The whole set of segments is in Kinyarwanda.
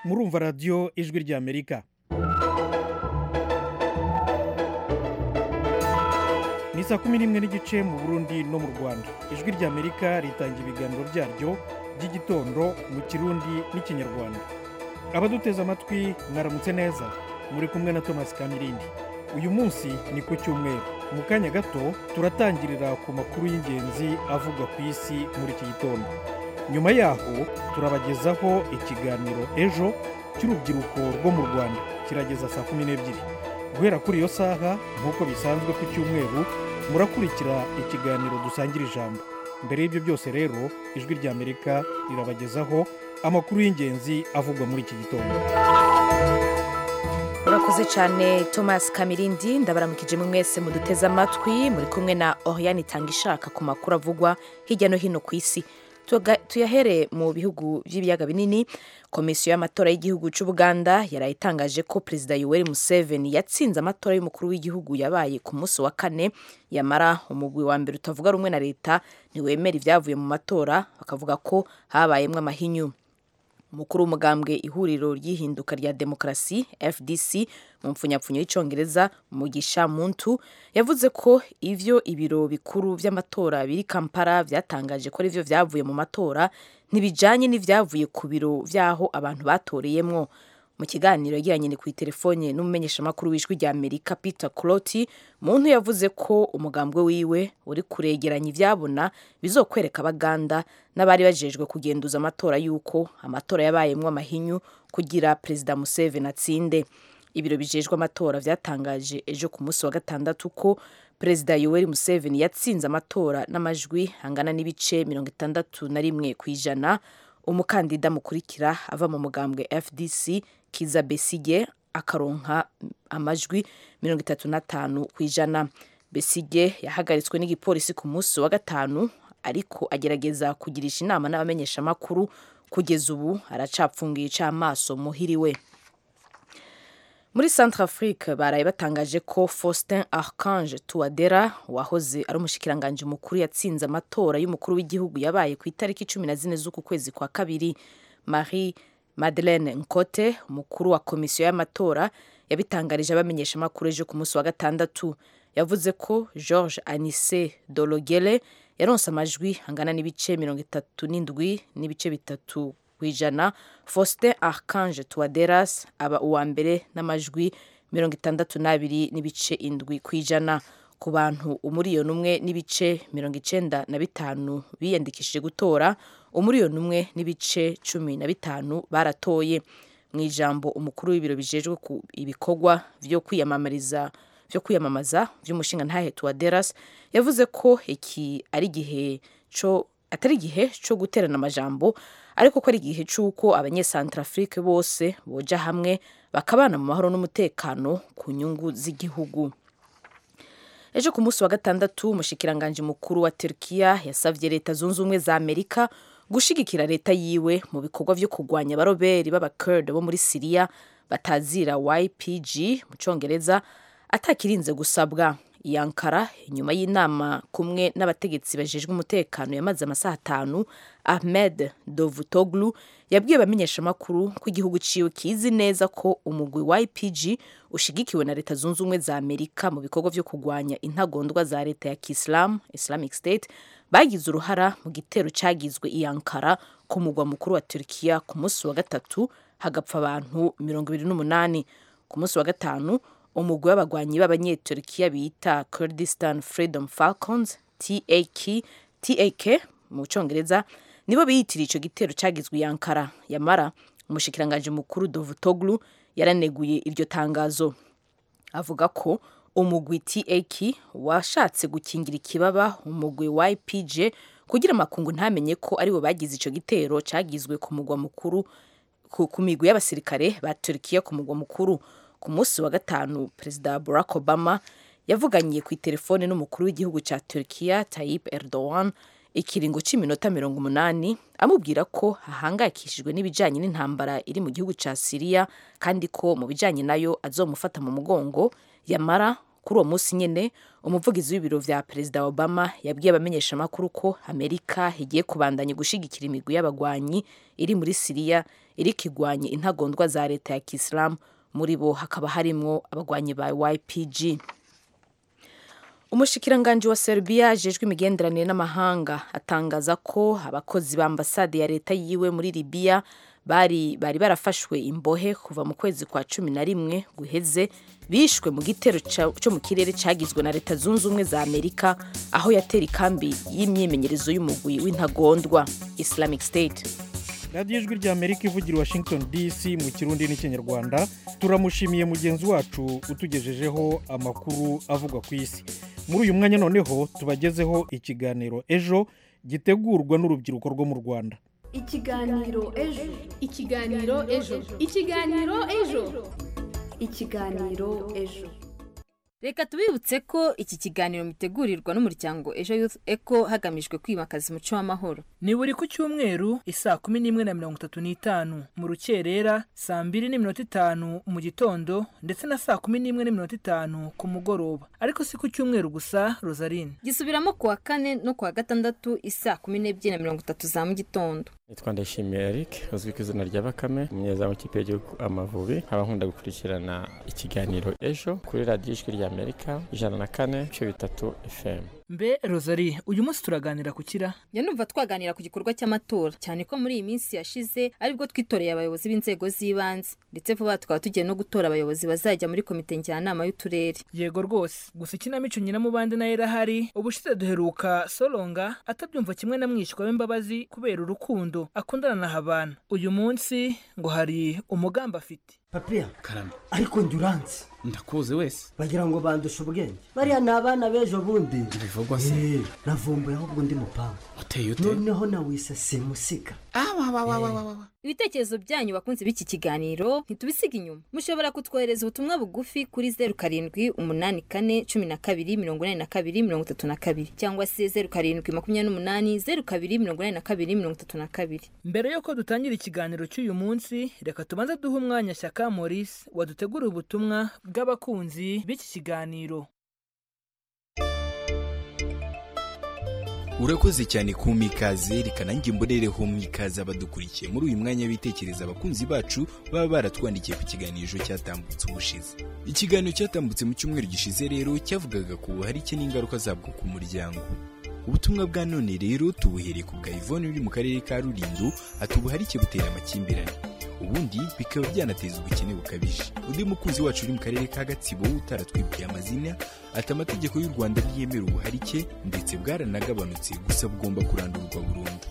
murumva radiyo ijwi ry'amerika ni saa kumi n'imwe n'igice mu burundi no mu rwanda ijwi ry'amerika ritanga ibiganiro byaryo by'igitondo mu kirundi n'ikinyarwanda abaduteze amatwi mwaramutse neza muri kumwe na thomas kamirindi uyu munsi ni ku cyumweru mu kanya gato turatangirira ku makuru y'ingenzi avugwa ku isi muri iki gitondo nyuma yaho turabagezaho ikiganiro ejo cy'urubyiruko rwo mu rwanda kirageza saa kumi n'ebyiri guhera kuri iyo saha nk'uko bisanzwe ku cyumweru murakurikira ikiganiro dusangira ijambo mbere y'ibyo byose rero ijwi ry'amerika rirabagezaho amakuru y'ingenzi avugwa muri iki gitondo murakoze cyane thomas kamirindi ndabaramukije mu mwese muduteze amatwi muri kumwe na oriyani itanga ishaka ku makuru avugwa hirya no hino ku isi Tuga- tuyahere mu bihugu by'ibiyaga binini komisiyo y'amatora y'igihugu cy'u buganda yaraye itangaje ko perezida yoweri museveni yatsinze amatora y'umukuru w'igihugu yabaye ku munsi wa kane yamara umugwi wa mbere utavuga rumwe na leta ntiwemera ibyavuye mu matora bakavuga ko habayemo amahinyu umukuru w'umugambwe ihuriro ry'ihinduka rya demokarasi fdc mu mpfunyapfunyo y'icyongereza mugisha muntu yavuze ko ivyo ibiro bikuru vy'amatora biri kampala vyatangaje ko arivyo vyavuye mu matora ntibijanye n'ivyavuye ku biro vyaho abantu batoreyemwo mu kiganiro yagiranye ni ku itelefone n'umumenyeshamakuru w'ijwi rya amerika peter cloti muntu yavuze ko umugambwe wiwe uri kuregeranya ivyabona bizokwereka abaganda n'abari bajejwe kugenduza amatora y'uko amatora yabayemwo amahinyu kugira perezida museveni atsinde ibiro bijejwe amatora vyatangaje ejo ku munsi wa gatandatu ko perezida yoweri museveni yatsinze amatora n'amajwi angana n'ibice mirongo itandatu na rimwe ku ijana umukandida mukurikira ava mu mugambwe fdc kiza besige akaronka amajwi mirongo itatu n'atanu ku ijana besige yahagaritswe n'igipolisi ku munsi wa gatanu ariko agerageza kugirisha inama n'abamenyeshamakuru kugeza ubu aracapfungiye icamaso muhiriwe muri centrafrique baraye batangaje ko faustin archange tuwadera wahoze ari umushikiranganji mukuru yatsinze amatora y'umukuru w'igihugu yabaye ku itariki cumi na zine z'uku kwezi kwa kabiri marie madeleine nkote umukuru wa komisiyo y'amatora yabitangarije abamenyeshamakuru ejo ku munsi wa gatandatu yavuze ko george anise dologele yaronse amajwi angana n'ibice mirongo itatu n'indwi n'ibice bitatu ku ijana faustin archange tuwaderas aba uwa mbere n'amajwi mirongo itandatu n'abiri n'ibice indwi ku ijana ku bantu umuriyoni umwe n'ibice mirongo icenda na bitanu biyandikishije gutora umuriyoni umwe n'ibice cumi na bitanu baratoye mu ijambo umukuru w'ibiro bijejwe ku ibikorwa vyo kwiyamamariza vyo kwiyamamaza vy'umushinga ntahe tuwaderas yavuze ko iki ari igihe co atari igihe cyo guterana amajambo ariko ko ari igihe cy'uko abanyesantarafurike bose boja hamwe bakabana mu mahoro n'umutekano ku nyungu z'igihugu ejo ku munsi wa gatandatu umushikiranganji mukuru wa turkiya yasavye leta zunze ubumwe za amerika gushigikira leta yiwe mu bikorwa vyo kurwanya abaroberi b'abakurde bo muri siriya batazira ypg mu congereza atakirinze gusabwa iyi ankara inyuma y'inama kumwe n'abategetsi bajejwe umutekano yamaze amasaha atanu ahmed dovutoglu yabwiye abamenyeshamakuru ko igihugu ciwe kizi neza ko umugwi wa ipg ushigikiwe na leta zunze ubumwe za amerika mu bikorwa vyo kurwanya intagondwa za leta ya kiislam islamic state bagize uruhara mu gitero cagizwe iyi ankara ku mugwa mukuru wa turkiya ku munsi wa gatatu hagapfa abantu mirongo ibiri n'umunani ku munsi wa gatanu umugwi w'abagwanyi b'abanyeturikiya bita Kurdistan Freedom Falcons TAK TAK mu congereza nibo biyitiriye ico gitero cagizwe i Ankara yamara umushikiranganje mukuru Davutoglu yaraneguye iryo tangazo avuga ko umugwi TAK washatse gukingira ikibaba umugwi YPG kugira amakungu ntamenye ko aribo bagize ico gitero cagizwe ku mugwa mukuru ku ku migwi y'abasirikare ba Turkiya ku mugwa mukuru ku munsi wa gatanu perezida barack obama yavuganye ku itelefone n'umukuru w'igihugu cya turkiya tayyip erdogan ikiringo cy'iminota mirongo umunani amubwira ko ahangayikishijwe n'ibijyanye n'intambara iri mu gihugu cya siriya kandi ko mu bijyanye nayo azomufata mu mugongo yamara kuri uwo munsi nyine umuvugizi w'ibiro vya perezida obama yabwiye abamenyeshamakuru ko amerika igiye kubandanya gushigikira imigwi y'abagwanyi iri muri siriya iriko igwanya intagondwa za leta ya kisilamu muri bo hakaba harimwo abagwanyi ba ypg umushikiranganji wa serbia ajejwe imigenderanire n'amahanga atangaza ko abakozi ba ambasade ya leta yiwe muri libiya bari bari barafashwe imbohe kuva mu kwezi kwa cumi na rimwe guheze bishwe mu gitero ca- co mu kirere cagizwe na leta zunze ubumwe za amerika aho yatera ikambi y'imyimenyerezo y'umugwi w'intagondwa islamic state radiyo ijwi rya amerika ivugira i washington dc mu kirundi n'ikinyarwanda turamushimiye mugenzi wacu utugejejeho amakuru avugwa ku isi muri uyu mwanya noneho tubagezeho ikiganiro ejo gitegurwa n'urubyiruko rwo mu rwanda ikiganiro ejo ikiganiro ejo ikiganiro ejo ikiganiro ejo reka tubibutse ko iki kiganiro mitegurirwa n'umuryango ejo youth eco hagamijwe kwimakaza umuco w'amahoro ni buri ku cyumweru isaa kumi n'imwe na mirongo itatu n'itanu mu rukerera saa mbiri n'iminota itanu mu gitondo ndetse na saa kumi n'imwe n'iminota itanu ku mugoroba ariko si ku cyumweru gusa rosaline gisubiramo ku wa kane no ku wa gatandatu isaa kumi n'ebyiri na mirongo itatu za mu gitondo nitwa ndayishimiye eric uzwi ku izina rya bakame umunyezamu w'ikipe y'igihugu amavubi nkaba nkunda gukurikirana ikiganiro ejo kuri radiyo ijwi rya amerika ijana na kane ibice bitatu fm mbe rosalie uyu munsi turaganira ku kira njya numva twaganira ku gikorwa cy'amatora cyane ko muri iyi minsi yashize aribwo twitoreye abayobozi b'inzego z'ibanze ndetse vuba aha tukaba tugiye no gutora abayobozi bazajya muri komite njyanama y'uturere yego rwose gusa ikinamico nyiramubande nayo irahari ubushize duheruka soronga atabyumva kimwe na mwishywa w'imbabazi kubera urukundo akundana na habana uyu munsi ngo hari umugambi afite papiya karame ariko njye uranzi ndakuzi wese bagira ngo bandushe ubwenge bariya ni abana b'ejo bundi bivugwa se Eh, navumbuye ahubwo ndi mupangu uteye ute noneho nawise simusiga awawawawawawa ibitekerezo byanyu bakunze b'iki kiganiro ntitubisiga inyuma mushobora kutwohereza ubutumwa bugufi kuri zeru karindwi umunani kane cumi na kabiri mirongo inani na kabiri mirongo itatu na kabiri cyangwa se zeru karindwi makumyabiri n'umunani zeru kabiri mirongo inani na kabiri mirongo itatu na kabiri mbere y'uko dutangira ikiganiro cy'uyu munsi reka tubanze duhe umwanya shyaka maurice waduteguriye ubutumwa bw'abakunzi b'iki kiganiro urakoze cyane ku mikaze reka nanjye mbonereho mwikaze abadukurikiye muri uyu mwanya bitekereza abakunzi bacu baba baratwandikiye ku kiganiro cyatambutse ubushize ikiganiro cyatambutse mu cyumweru gishize rero cyavugaga ku buharike n'ingaruka zabwo ku muryango ubutumwa bwa none rero tubuhereye ku bwa ivone uri mu karere ka rulindo ati ubuharike butera amakimbirane ubundi bikaba byanateza ubukene bukabije undi mukunzi wacu uri mu karere ka gatsibo utaratwibwiye amazina ati amategeko y'u rwanda ntiyemera ubuharike ndetse bwaranagabanutse gusa bugomba kurandurwa burundu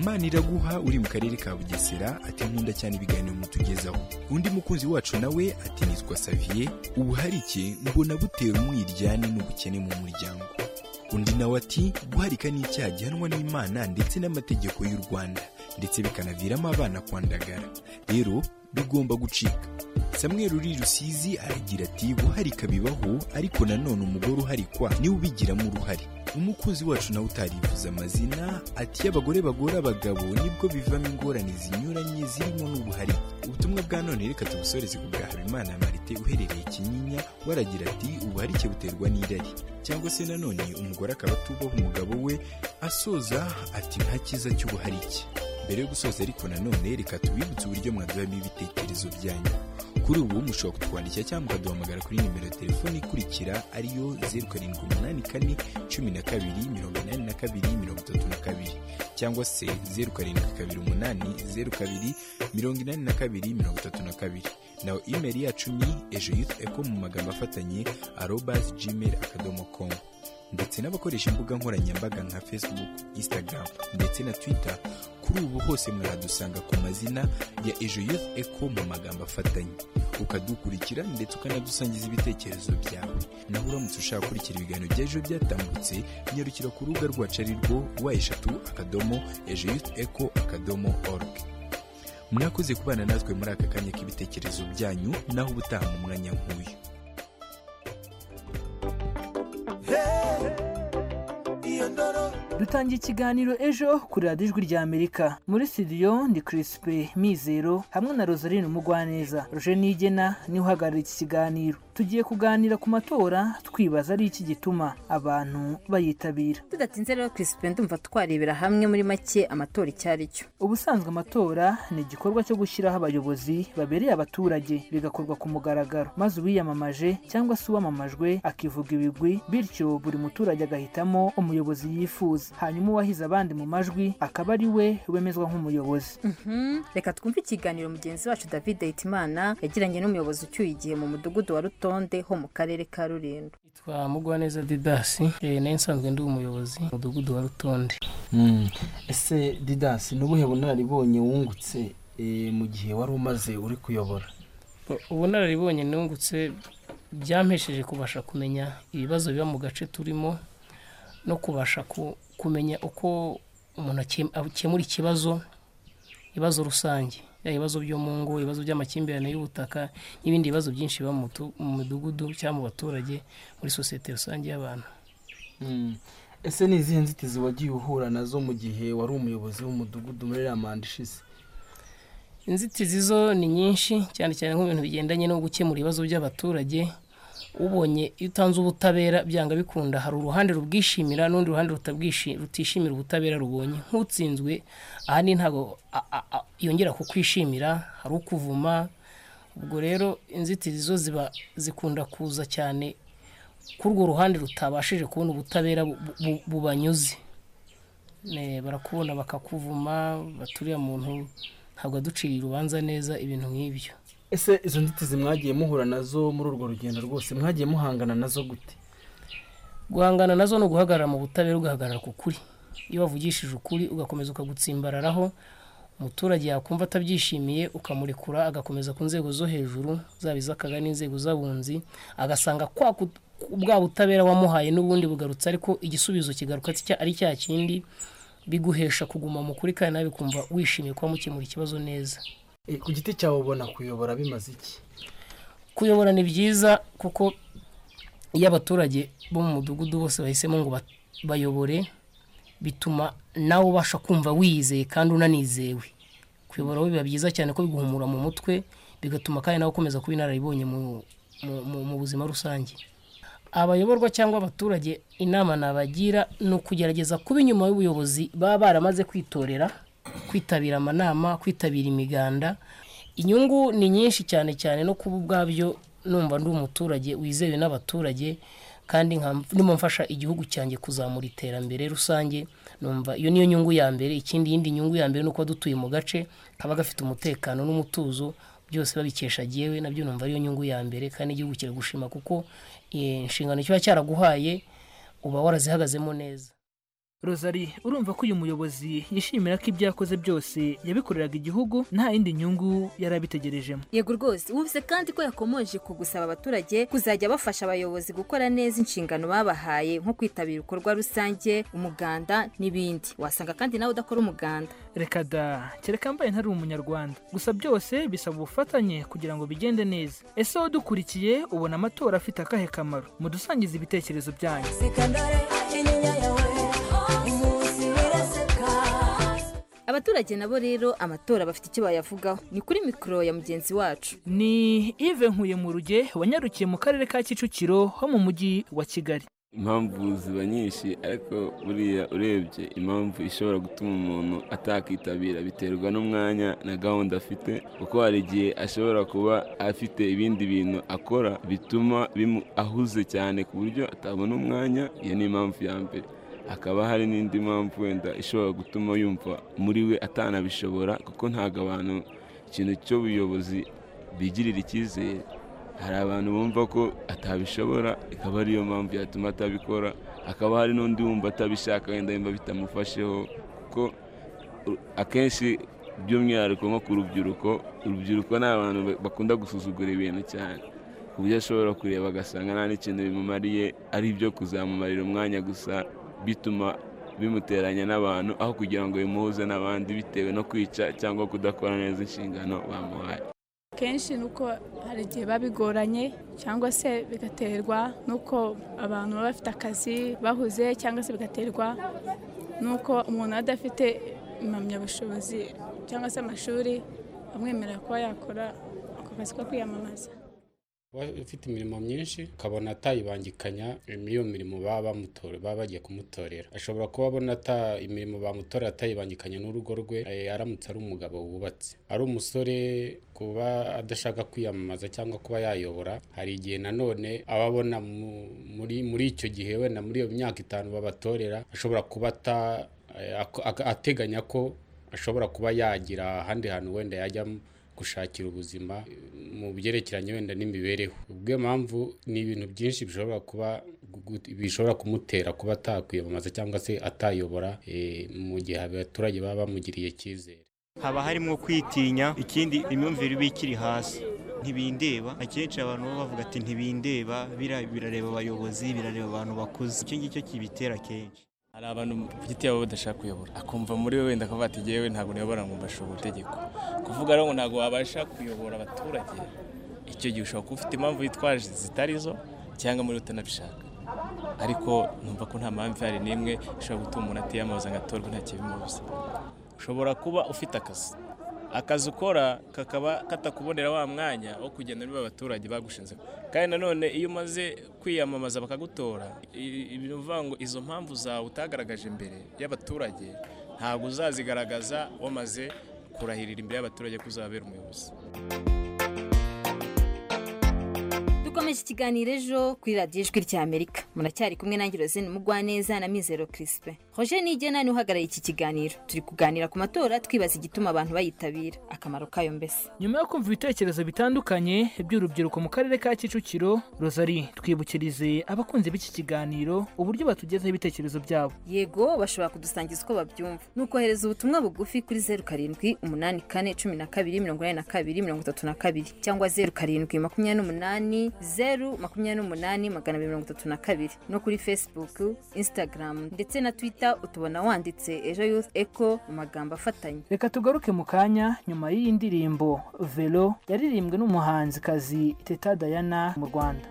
maniraguha uri mu karere ka bugesera ati nkunda cyane ibiganiro mutugezaho undi mukunzi wacu nawe ati nitwa saviye ubuharike mbona butera umwiryane n'ubukene mu muryango undi nawe ati guharika ni icyaha gihanwa n'imana ndetse n'amategeko y'u rwanda ndetse bikanaviramo abana kwandagara rero bigomba gucika samweri uri rusizi aragira ati guharika bibaho ariko nanone umugore uharikwa niwe ubigiramo uruhare umukunzi wacu nawe utarivuza amazina ati iyo abagore bagora abagabo nibwo bivamo ingorane zinyuranye zirimo n'ubuhari ubutumwa bwa none reka tubusoreze ku bwa habimana marite uherereye kinyinya waragira ati ubuharike buterwa n'irari cyangwa se nanone umugore akaba atubaho umugabo we asoza ati nta cyiza cy'ubuharike mbere yo gusoza ariko nanone reka tubibutse uburyo mwaduhamo ibitekerezo byanyu kuri ubu mushobora kutwandikira cyangwa mukaduhamagara kuri nimero ya telefoni ikurikira ariyo zeru karindwi umunani kane cumi na kabiri mirongo inani na kabiri mirongo itatu na kabiri cyangwa se zeru karindwi kabiri umunani zeru kabiri mirongo inani na kabiri mirongo itatu na kabiri naho imeri yacu ni ejo yutu eko mu magambo afatanye arobasi gmail akadomo komu ndetse n'abakoresha imbuga nkoranyambaga nka facebook instagram ndetse na twitter kuri ubu hose mwaradusanga ku mazina ya ejo youth eco mu magambo afatanye ukadukurikira ndetse ukanadusangiza ibitekerezo byawe naho uramutse ushaka gukurikira ibiganiro bya ejo byatambutse nyarukira ku rubuga rwacu ari rwo wa eshatu akadomo ejo youth eco akadomo org mwakoze kubana natwe muri aka kanya k'ibitekerezo byanyu naho ubutaha mu mwanya nk'uyu dutangiye ikiganiro ejo kuri radiyo ijwi rya amerika muri studio ndi kirisipe mizero hamwe na rosaline umugwaneza ruje nigena niwe uhagarariye iki kiganiro tugiye kuganira ku matora twibaza ari iki gituma abantu bayitabira tudatinze rero Crispin ndumva twarebera hamwe muri make amatora icyo ari cyo ubusanzwe amatora ni igikorwa cyo gushyiraho abayobozi babereye abaturage bigakorwa ku mugaragaro maze uwiyamamaje cyangwa se uwamamajwe akivuga ibigwi bityo buri muturage agahitamo umuyobozi yifuza hanyuma uwahize abandi mu majwi akaba ari we wemezwa nk'umuyobozi Mhm. reka twumve ikiganiro mugenzi wacu david hitimana yagiranye n'umuyobozi ucyuye igihe mu mudugudu wa rutonde ho mu karere ka rulindo twa mugwaneza didasi eh, nayo nsanzwe ndi umuyobozi mu mudugudu wa rutonde ese didasi ni ubuhe bunararibonye wungutse eh, mu gihe wari umaze uri kuyobora U- ubunararibonye nungutse byampesheje kubasha kumenya ibibazo biba mu gace turimo no kubasha ku- kumenya uko umuntu akem- akemura ikibazo ibibazo rusange yaba ibibazo byo mu ngo ibibazo by'amakimbirane y'ubutaka n'ibindi bibazo byinshi biba mu mutu- mu midugudu cyangwa mu baturage muri sosiyete rusange y'abantu Mm. ese ni izihe nzitizi wagiye uhura nazo mu gihe wari umuyobozi w'umudugudu muri iriya manda ishize inzitizi zo ni nyinshi cyane cyane nk'ibintu bigendanye no gukemura ibibazo by'abaturage ubonye iyo utanze ubutabera byanga bikunda hari uruhande rubwishimira n'urundi ruhande rutabwishi- rutishimira ubutabera rubonye nk'utsinzwe ahandi ntabwo a- a- a- yongera kukwishimira hari ukuvuma ubwo rero inzitizi zo ziba zikunda kuza cyane kuri urwo ruhande rutabashije kubona ubutabera bu- bu- bubanyuze Ne, barakubona bakakuvuma baturiya muntu ntabwo aduciye urubanza neza ibintu nk'ibyo ese izo nzitizi mwagiye muhura nazo muri urwo rugendo rwose mwagiye muhangana nazo gute guhangana nazo ni uguhagarara mu butabera ugahagarara ku kuri iyo wavugishije ukuri ugakomeza ukagutsimbararaho umuturage yakumva atabyishimiye ukamurekura agakomeza ku nzego zo hejuru zaba iz'akaga n'inzego z'abunzi agasanga kwa ku- bwa butabera wamuhaye n'ubundi bugarutse ariko igisubizo kigaruka atya- ari cya kindi biguhesha kuguma mu kuri kandi nawe bikumva wishimiye kuba mukemura ikibazo neza Eh, ku giti cyawe ubona kuyobora bimaze iki kuyobora ni byiza kuko iyo abaturage bo mu mudugudu bose bahisemo ngo ba- bayobore bituma nawe ubasha kumva wiyizeye kandi unanizewe kuyobora biba byiza cyane ko biguhumura mu mutwe bigatuma kandi nawe ukomeza kuba inararibonye mu- mu- mu- mu buzima rusange abayoborwa cyangwa abaturage inama nabagira ni ukugerageza kuba inyuma y'ubuyobozi baba baramaze kwitorera kwitabira amanama kwitabira imiganda inyungu ni nyinshi cyane cyane no kuba ubwabyo numva ndi umuturage wizewe n'abaturage kandi nka- ndimo mfasha igihugu cyanjye kuzamura iterambere rusange numva iyo niyo nyungu ya mbere ikindi yindi nyungu ya mbere ni ukuba dutuye mu gace kaba gafite umutekano n'umutuzo byose babikesha jyewe nabyo numva ariyo nyungu ya mbere kandi igihugu kiragushima kuko eh, inshingano kiba cyaraguhaye uba warazihagazemo neza rosari urumva ko uyu muyobozi yishimira ko ibyo yakoze byose yabikoreraga igihugu nta yindi nyungu yari abitegerejemo yego rwose wumvise kandi ko yakomeje ku gusaba abaturage kuzajya bafasha abayobozi gukora neza inshingano babahaye nko kwitabira ibikorwa rusange umuganda n'ibindi wasanga kandi nawe udakora umuganda reka da kereka mbaye ntari umunyarwanda gusa byose bisaba ubufatanye kugira ngo bigende neza ese wowe udukurikiye ubona amatora afite akahe kamaro mudusangize ibitekerezo byanyu abaturage nabo rero amatora bafite icyo bayavugaho ni kuri mikoro ya mugenzi wacu ni ive nkuye mu ruge wanyarukiye mu karere ka kicukiro ho mu mujyi wa kigali impamvu ziba nyinshi ariko buriya urebye impamvu ishobora gutuma umuntu atakitabira biterwa n'umwanya na gahunda afite kuko hari igihe ashobora kuba afite ibindi bintu akora bituma bimu ahuze cyane ku buryo atabona umwanya iyo ni impamvu ya mbere hakaba hari n'indi mpamvu wenda ishobora gutuma yumva muri we atanabishobora kuko ntabwo abantu ikintu cy'ubuyobozi bigirira icyizere hari abantu bumva ko atabishobora ikaba ariyo mpamvu yatuma atabikora hakaba hari n'undi wumva atabishaka wenda yumva bitamufasheho kuko u- akenshi by'umwihariko nko ku rubyiruko urubyiruko ni abantu ba- bakunda gusuzugura ibintu cyane ku buryo ashobora kureba agasanga nta n'ikintu bimumariye ari ibyo kuzamumarira umwanya gusa bituma bimuteranya n'abantu aho kugira ngo bimuhuze n'abandi bitewe no kwica cyangwa kudakora neza inshingano bamuhaye kenshi ni uko hari igihe biba bigoranye cyangwa se bigaterwa n'uko abantu baba bafite akazi bahuze cyangwa se bigaterwa n'uko umuntu aba adafite impamyabushobozi cyangwa se amashuri amwemerera kuba yakora ako kazi ko kwiyamamaza ufite imirimo myinshi ukabona atayibangikanya n'iyo mirimo baba bamutora baba bagiye kumutorera ashobora kuba abona ata imirimo bamutora atayibangikanya n'urugo rwe eh, aramutse ari umugabo wubatse ari umusore kuba adashaka kwiyamamaza cyangwa kuba yayobora hari igihe nanone aba abona mu- muri muri icyo gihe wenda muri iyo myaka itanu babatorera ashobora kuba ata- eh, ako- aka- ateganya ko ashobora kuba yagira ahandi hantu wenda yajya gushakira ubuzima mu byerekeranye wenda n'imibereho ubwo mpamvu ni ibintu byinshi bishobora kuba gu- bishobora kumutera kuba atakwiyamamaza cyangwa se atayobora eh, mu gihe abaturage baba bamugiriye icyizere haba harimo kwitinya ikindi imyumvire iba ikiri hasi ntibindeba akenshi abantu baba bavuga ati ntibindeba bira- birareba abayobozi birareba abantu bakuze icyo ngicyo kibitera kenshi hari abantu ku giti yabo badashaka kuyobora akumva muri we wenda akavuga ati "Jyewe ntabwo niyobora ngo mbashobora itegeko kuvuga rero ngo ntabwo wabasha kuyobora abaturage icyo gihe ushobora kuba ufite impamvu yitwaje zitari zo cyangwa muri utanabishaka ariko numva ko nta mpamvu ihari n'imwe ishobora gutuma umuntu atiyamamaza ngo atorwe nta kibimubuza ushobora kuba ufite akazi akazi ukora kakaba katakubonera wa mwanya wo kugenda niba abaturage bagushinze kandi nanone iyo umaze kwiyamamaza bakagutora i- i- ni ukuvuga ngo izo mpamvu zawe utagaragaje imbere y'abaturage ntabwo uzazigaragaza wamaze kurahirira imbere y'abaturage ko uzabera umuyobozi dukomeje ikiganiro ejo kuri radiyo ijwi ry'amerika muracyari kumwe nange rozine mugwaneza na mizero kirisipe roger nigena niwe uhagarariye iki kiganiro turi kuganira ku matora twibaza igituma abantu bayitabira akamaro kayo mbese nyuma yo kumva ibitekerezo bitandukanye by'urubyiruko mu karere ka kicukiro rosari twibukirize abakunzi b'iki kiganiro uburyo batugezaho ibitekerezo byabo yego bashobora kudusangiza uko babyumva ni ukohereza ubutumwa bugufi kuri zeru karindwi umunani kane cumi na kabiri mirongo inani na kabiri mirongo itatu na kabiri cyangwa zeru karindwi makumyabiri n'umunani zeru makumyabiri n'umunani magana abiri mirongo itatu na kabiri no kuri facebook instagram ndetse na twitter utubona wanditse ejo youth eco mu magambo afatanye reka tugaruke mu kanya nyuma y'iyi ndirimbo velo yaririmbwe n'umuhanzikazi teta dayana mu rwanda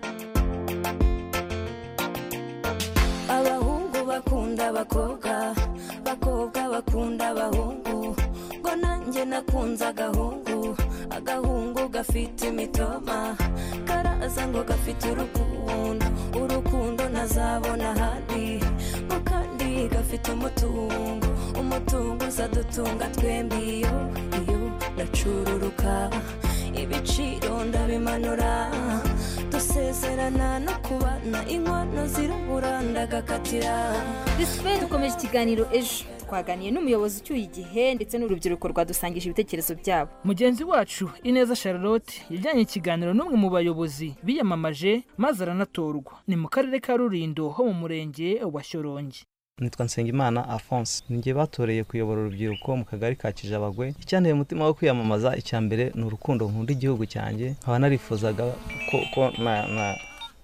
abahungu bakunda abakobwa abakobwa bakunda abahungu ngo nanjye nakunze agahungu agahungu gafite imitoma karaza ngo gafite urukundo urukundo ntazabona ahandi ngo kandi gafite umutungo umutungo uzadutunga twembi iyo iyo ndacururuka ibiciro ndabimanura dusezerana no kubana inkono zirabura ndagakatira disipe dukomeje ikiganiro ejo twaganiye n'umuyobozi ucyuye igihe ndetse n'urubyiruko rwadusangije ibitekerezo byabo mugenzi wacu ineza charlotte yajyanye ikiganiro n'umwe mu bayobozi biyamamaje maze aranatorwa ni mu karere ka rurindo ho mu murenge wa shyorongi nitwa nsengimana alphonse ninjye batoreye kuyobora urubyiruko mu kagari ka kijabagwe icyanteye umutima wo kwiyamamaza icya mbere ni urukundo nkunda igihugu cyanjye nkaba narifuzaga ko, ko na, na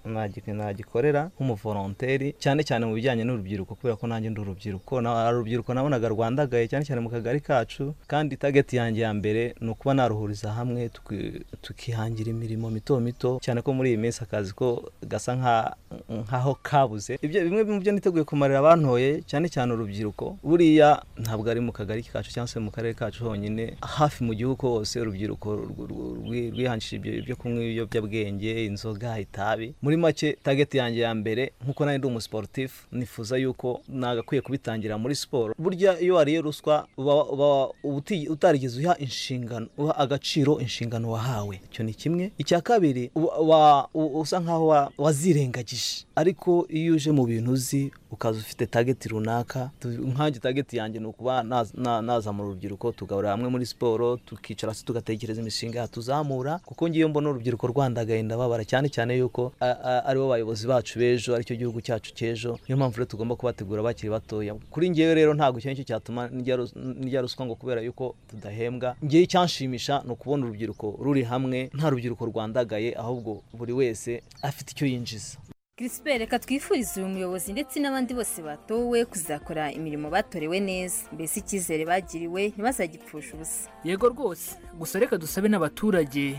nagi- nagikorera nk'umuvolonteri cyane cyane mu bijyanye n'urubyiruko kubera ko nanjye ndi urubyiruko na- hari urubyiruko nabonaga rwandagaye cyane cyane mu kagari kacu kandi tageti yanjye ya mbere ni ukuba naruhuriza hamwe tuki- tukihangira imirimo mito mito cyane ko muri iyi minsi akazi ko gasa nka- nkaho kabuze ibyo bimwe mu byo niteguye kumarira abantoye cyane cyane urubyiruko buriya ntabwo ari mu kagari kacu cyangwa se mu karere kacu honyine hafi mu gihugu hose urubyiruko rw- rw- rwi- rwihanjishije ibyo byo kunywa ibiyobyabwenge inzoga itabi muri make tageti yanjye ya mbere nk'uko nanjye ndi umusiporutifu nifuza yuko nagakwiye kubitangira muri siporo burya iyo wariye ruswa uba uba uti- utarigeze uha inshingano uha agaciro inshingano wahawe icyo ni kimwe icya kabiri uba- wa- u- usa nkaho wa- wazirengagije ariko iyo uje mu bintu uzi ukaza ufite tageti runaka tu- nkanjye tageti yanjye ni ukuba naz- na- nazamura urubyiruko tugahurira hamwe muri siporo tukicara hasi tugatekereza imishinga yatuzamura kuko ngiyo mbona urubyiruko rwandagaye ndababara cyane cyane yuko a- a- aribo bayobozi bacu b'ejo aricyo gihugu cyacu cy'ejo niyo mpamvu rero tugomba kubategura bakiri batoya kuri ngewe rero ntabwo icyo ngicyo cyatuma ndya rus- ndya ruswa ngo kubera yuko tudahembwa ngewe icyanshimisha ni ukubona urubyiruko ruri hamwe nta rubyiruko rwandagaye ahubwo buri wese afite icyo yinjiza Crispin reka twifurize uyu muyobozi ndetse n'abandi bose batowe kuzakora imirimo batorewe neza mbese icyizere bagiriwe ntibazagipfusha ubusa yego rwose gusa reka dusabe n'abaturage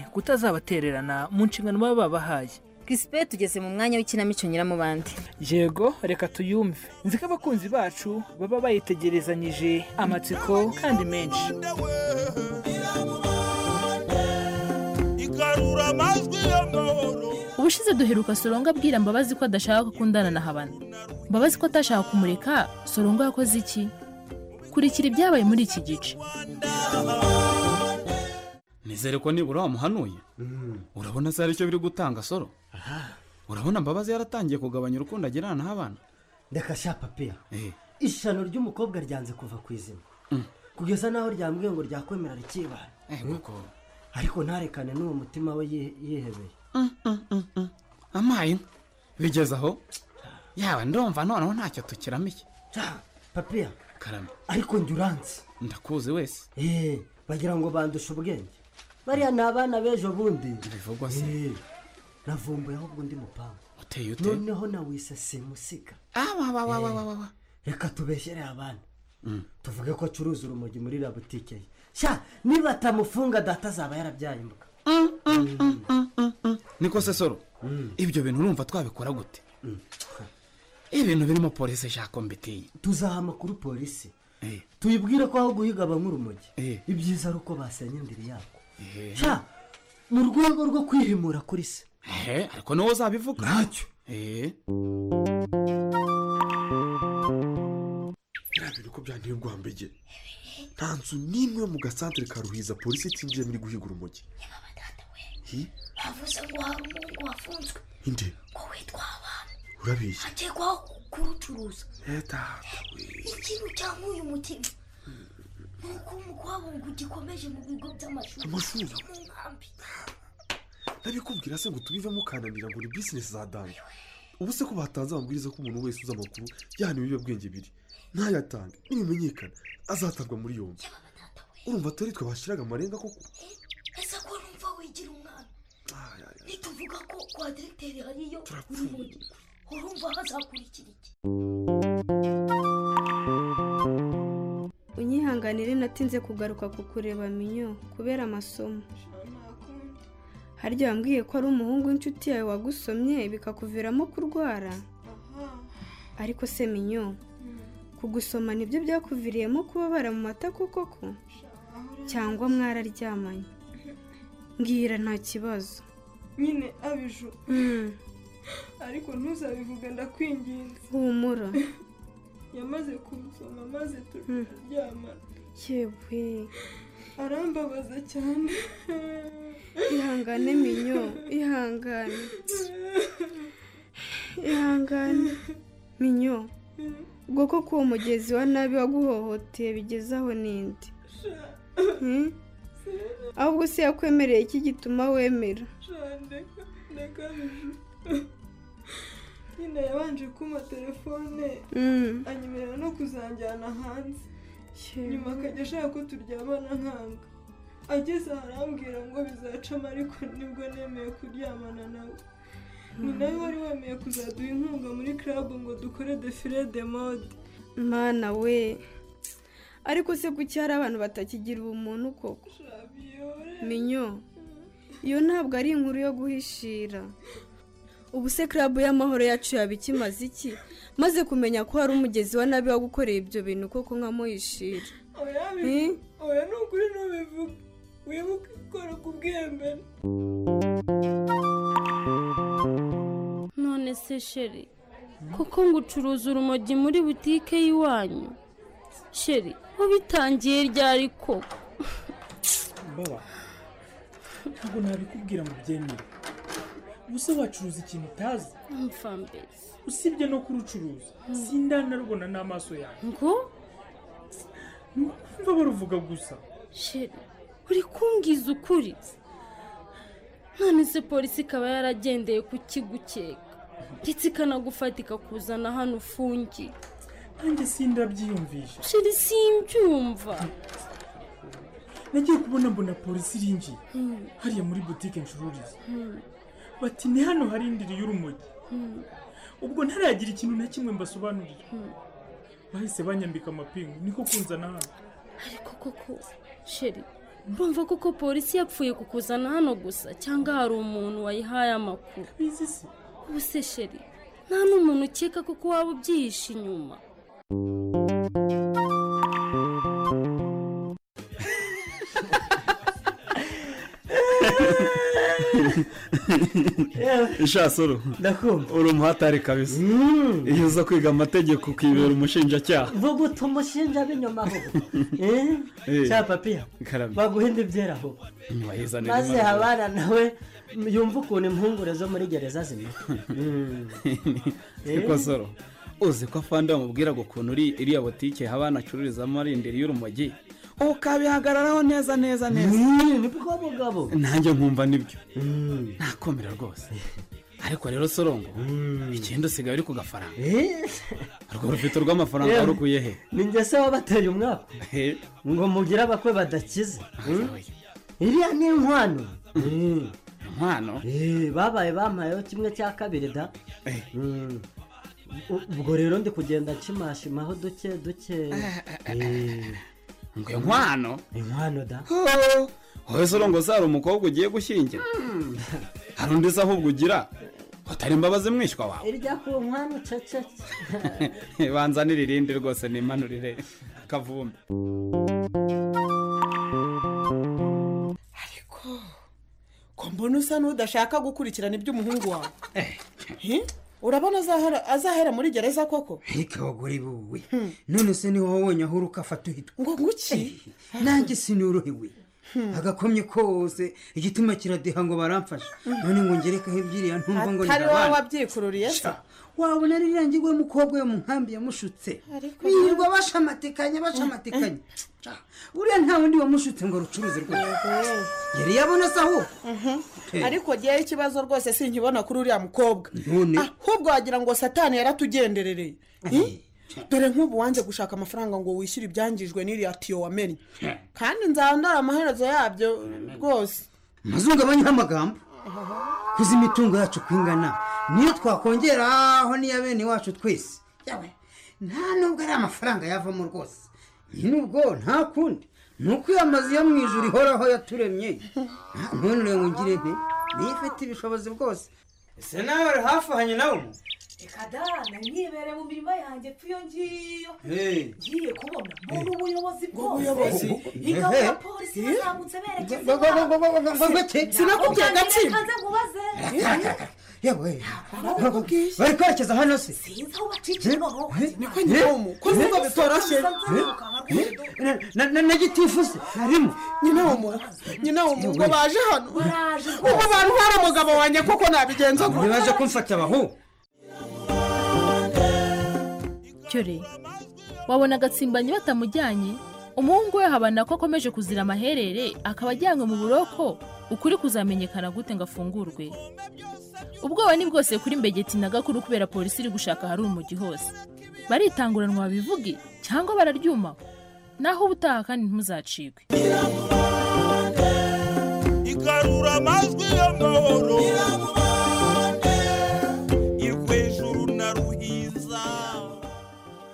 kutazabatererana mu nshingano baba babahaye Crispin tugeze mu mwanya w'ikinamico nyiramubande yego reka tuyumve nzi ko abakunzi bacu baba bayitegerezanyije amatsiko kandi menshi igarura ubushize duheruka sorongo abwira mbabazi ko adashaka gukundana na habana mbabazi ko atashaka kumureka sorongo yakoze iki kurikira ibyabaye muri iki gice nizere ko nibura wamuhanuye urabona se aricyo biri gutanga soro urabona mbabazi yaratangiye kugabanya urukundo agirana n'abana reka sha papiya ishano ry'umukobwa ryanze kuva ku izima Mm. kugeza n'aho ryambwiye ngo ryakwemera rikibana ariko ntarekane n'uwo mutima we ye- yihebeye amaye inka bigeze aho yaba ndumva noneho ntacyo tukiramiye papiya karame ariko njye uranzi ndakuzi wese eee bagira ngo bandushe ubwenge bariya ni abana b'ejo bundi bivugwa se navumbuyeho ubwo ndi mupangu uteye ute noneho nawise simusiga awawawawawawa reka tubeshyere abana tuvuge ko acuruza urumogi muri la butike ye sha niba atamufunga data azaba yarabyaye imbwa niko se soro ibyo bintu urumva twabikora gute ibintu birimo polisi shako mbitiye tuzaha amakuru polisi tuyibwire ko aho guhiga aba nk'urumogi ibyiza ari uko basenya indiri yako sha mu rwego rwo kwihimura kuri se ehe ariko niwo uzabivuga ntacyo eee biriya bintu ko byanteye urwambege nta nzu n'imwe yo mu gasantere ka ruhiza polisi itinjiyemo iri guhiga urumogi Hi, bavuze ngo hari umuhungu wafunzwe inde ngo witwa abantu urabeshya akekwaho kurucuruza leta ikintu cya nk'uyu mutima ni uko umukwabungu gikomeje mu bigo by'amashuri Amashuri? no mu nkambi ndabikubwira se ngo tubivemo ukananira ngo ni bizinesi za danda ubu se ko batanze amabwiriza ko umuntu wese uzi amakuru yahana ibiyobyabwenge biri ntayatange nibimenyekana azatabwa muri yombi urumva atari twe bashyiraga amarenga koko ese ko numva wigira umwana nituvuga ko kwa diregiteri hariyo urumogi urumva hazakurikira iki unyihanganire natinze kugaruka ku kureba minyo kubera amasomo harya wambwiye ko ari umuhungu w'inshuti yawe wagusomye bikakuviramo kurwara ariko se minyo kugusoma nibyo byakuviriyemo kubabara mu mata kuko ko cyangwa mwararyamanye mbwira nta kibazo nyine abiju Mm, ariko ntuzabivuge ndakwinginze humura yamaze kumusoma maze Mm. turaryama yewe arambabaza cyane ihangane minyo ihangane ihangane minyo ubwo ko uwo mugezi wa nabi waguhohoteye bigezaho n'indi Hmm? ahubwo se yakwemereye iki gituma wemera ndeka ndeka abiju nyine yabanje kumpa telefone Mm. anyemerera no kuzanjyana hanze nyuma akajya ashaka ko turyamana nkanga ageze aho arambwira ngo bizacamo ariko nibwo nemeye kuryamana nawe ni nawe wari wemeye kuzaduha inkunga muri club ngo dukore defile de mode mana we ariko se kuki hari abantu batakigira ubumuntu koko minyo iyo ntabwo ari inkuru yo guhishira ubu se club y'amahoro yacu yaba ikimaze iki maze kumenya ko hari umugezi wa nabi wagukoreye ibyo bintu koko nkamuhishira oya Hmm? bi- oya ni ukuri ntubivuge wibuke ikora ku bwembere none se sheri kuko ngo ucuruza urumogi muri butike y'iwanyu sheri wabitangiye ryari koko mbaba ntabwo nabikubwira ngo ubyemere ubuse wacuruza ikintu utazi mfambezi usibye no kurucuruza sindanarubona n'amaso yawe ngo ni ukumva baruvuga gusa sheri uri kumbwiza ukuri none se polisi ikaba yaragendeye kukigukeka ndetse ikanagufata ikakuzana hano ufungiye nanjye sindabyiyumvisha sheri simbyumva nagiye kubona mbona polisi irinjiye hariya muri butike ncururiza bati ni hano hari indiri y'urumogi ubwo ntaragira ikintu na kimwe mbasobanurira bahise banyambika amapingu niko kunzana hano ariko koko sheri urumva koko polisi yapfuye kukuzana hano gusa cyangwa hari umuntu wayihaye amakuru ubu se sheri nta n'umuntu ukeka kuko waba ubyihishe inyuma ishasoro uri umuhatari kabisa iyo uza kwiga amategeko ukibera umushinjacyaha vuga uti umushinja b'inyuma aho Eh. cya papiya Karame. baguhinde ibyera aho Nyuma yizanira maze imana. habara nawe yumva ukuntu impungure zo muri gereza zimera Siko soro uzi ko afande bamubwira ngo ukuntu uri iriya botike habana acururizamo arindiriye y'urumogi ukabihagararaho neza neza neza nibwo mugabo nanjye nkumva nibyo nakomera rwose ariko rero sorongo ikindi usigaye uri ku gafaranga urwo rufite rw'amafaranga Yewe. warukuye he ni njye se wabateye umwaka ngo mugire abakwe badakize iriya ni inkwano inkwano babaye bampayeho kimwe cya kabiri da Mm. U- ubwo rero ndi kugenda nshimashimaho duke duke ngo inkwano inkwano da wowe sorongo se hari umukobwa ugiye gushyingira hari undi se ahubwo ugira utari imbabazi mwishywa wawe irya ku nkwano cecetse banzanire irindi rwose nimanurire kavumbi ko mbona usa n'udashaka gukurikirana iby'umuhungu wawe Hi? urabona azahera- azahera muri gereza koko ntikabagore buwe none se ni wowe wonyine aho uruka afata uhitwa ngo nguki nanjye sinorohewe agakomye kose igituma kiradeha ngo baramfashe none ngo ngerekaho ebyiri ya ntumva ngo atari wowe ntabana wabyikururiye se wabona ari rangi w'umukobwa we mu nkambi yamushutse Ariko birirwa bashamatikanya bashamatikanya Ca, uriya nta wundi wamushutse ngo arucuruze rwose yari yabona se aho Eh. ariko ngewe ikibazo rwose sinkibona kuri uriya mukobwa none ahubwo wagira ngo satani yaratugenderereye Hi? dore nk'ubu wanze gushaka amafaranga ngo wishyure ibyangijwe n'iriya tiyo wamennye kandi nzaba ndara amaherezo yabyo rwose mazungabanyeho amagambo kuzi imitungo yacu uko ingana niyo twakongeraho n'iya bene wacu twese Yawe, nta nubwo ari amafaranga yavamo rwose nubwo nta kundi ni uko iyo amazu yo mu ijoro ihoraho yaturemye none urebe ngo ngire nte niyo ifite ibishobozi bwose ese nawe uri hafi hanye nawe reka da nari nibere mu mirima yanjye pfu iyo ngiyo Hey. ngiye kubona mbona ubuyobozi ubuyobozi. bwose ingabo ya Ehe. polisi Eh. bazamutse berekeza Go- go- go- go- go- go- go- go- go- sinakubwiye agatsiko. kanze nkubaze yewe bari kwerekeza hano se sinzi aho bacikira noneho niko nyiramu ko nubwo bitoroshye na- na- na gitifu se harimo nyina w'umuntu nyina w'umuntu ngo baje hano baraje ubu bantu hari umugabo wanjye koko nabigenza gutya ntibaje kumfata abahu cyore wabona agatsimbanyi batamujyanye umuhungu we habana ko akomeje kuzira amaherere akaba ajyanywe mu buroko ukuri kuzamenyekana gute ngo afungurwe ubwoba ni bwose kuri mbegeti na gakuru kubera polisi iri gushaka hari umugi hose baritanguranwa babivuge cyangwa bararyuma naho ubutaha kandi ntimuzacikwe igarura amajwi y'amahoro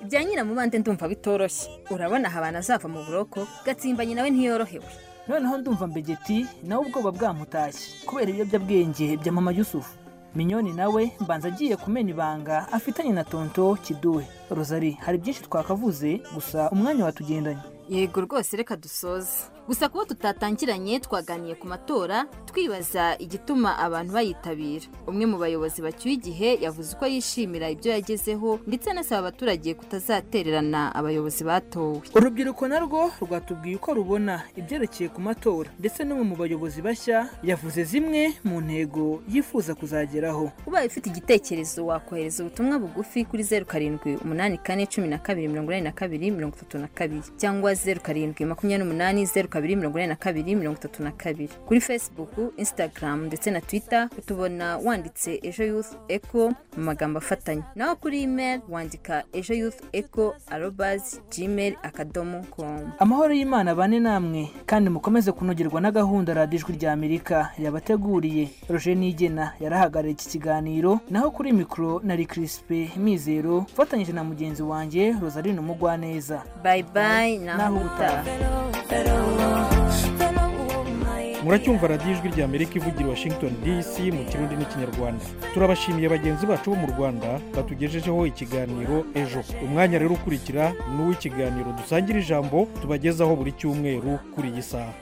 ibya nyiramubande ndumva bitoroshye urabona aha abantu azava mu buroko gatsimbanyi nawe ntiyorohewe noneho ndumva mbegeti nawe ubwoba bwamutashye kubera ibiyobyabwenge bya mama yusufu minyoni nawe mbanza agiye kumena ibanga afitanye na tonto kiduhe rozari hari byinshi twakavuze gusa umwanya watugendanye yego rwose reka dusoze gusa kuba tutatangiranye twaganiye ku matora twibaza igituma abantu bayitabira umwe mu bayobozi bacyuye igihe yavuze uko yishimira ibyo yagezeho ndetse anasaba abaturage kutazatererana abayobozi batowe urubyiruko narwo rwatubwiye uko rubona ibyerekeye ku matora ndetse n'umwe mu bayobozi bashya yavuze zimwe mu ntego yifuza kuzageraho ubaye ufite igitekerezo wakohereza ubutumwa bugufi kuri zeru karindwi umunani kane cumi na kabiri mirongo inani na kabiri mirongo itatu na kabiri cyangwa zeru karindwi makumyabiri n'umunani zeru kabiri mirongo inani na kabiri mirongo itatu na kabiri kuri facebook instagram ndetse na twitter utubona wanditse ejo youth echo mu magambo afatanye naho kuri email wandika ejo youth echo arobazi gmail akadomo com amahoro y'imana bane namwe kandi mukomeze kunogerwa na gahunda radiyo ijwi rya amerika yabateguriye roger nigena yarahagarariye iki kiganiro naho kuri mikoro nari kirisipe mizero ufatanyije na mugenzi wanjye rosarine umugwaneza bye bye naho ubutaha muracyumva radiyo ijwi rya amerika ivugira i washington dc mu kirundi n'ikinyarwanda turabashimiye bagenzi bacu bo mu rwanda batugejejeho ikiganiro ejo umwanya rero ukurikira ni uw'ikiganiro dusangira ijambo tubagezaho buri cyumweru kuri iyi saha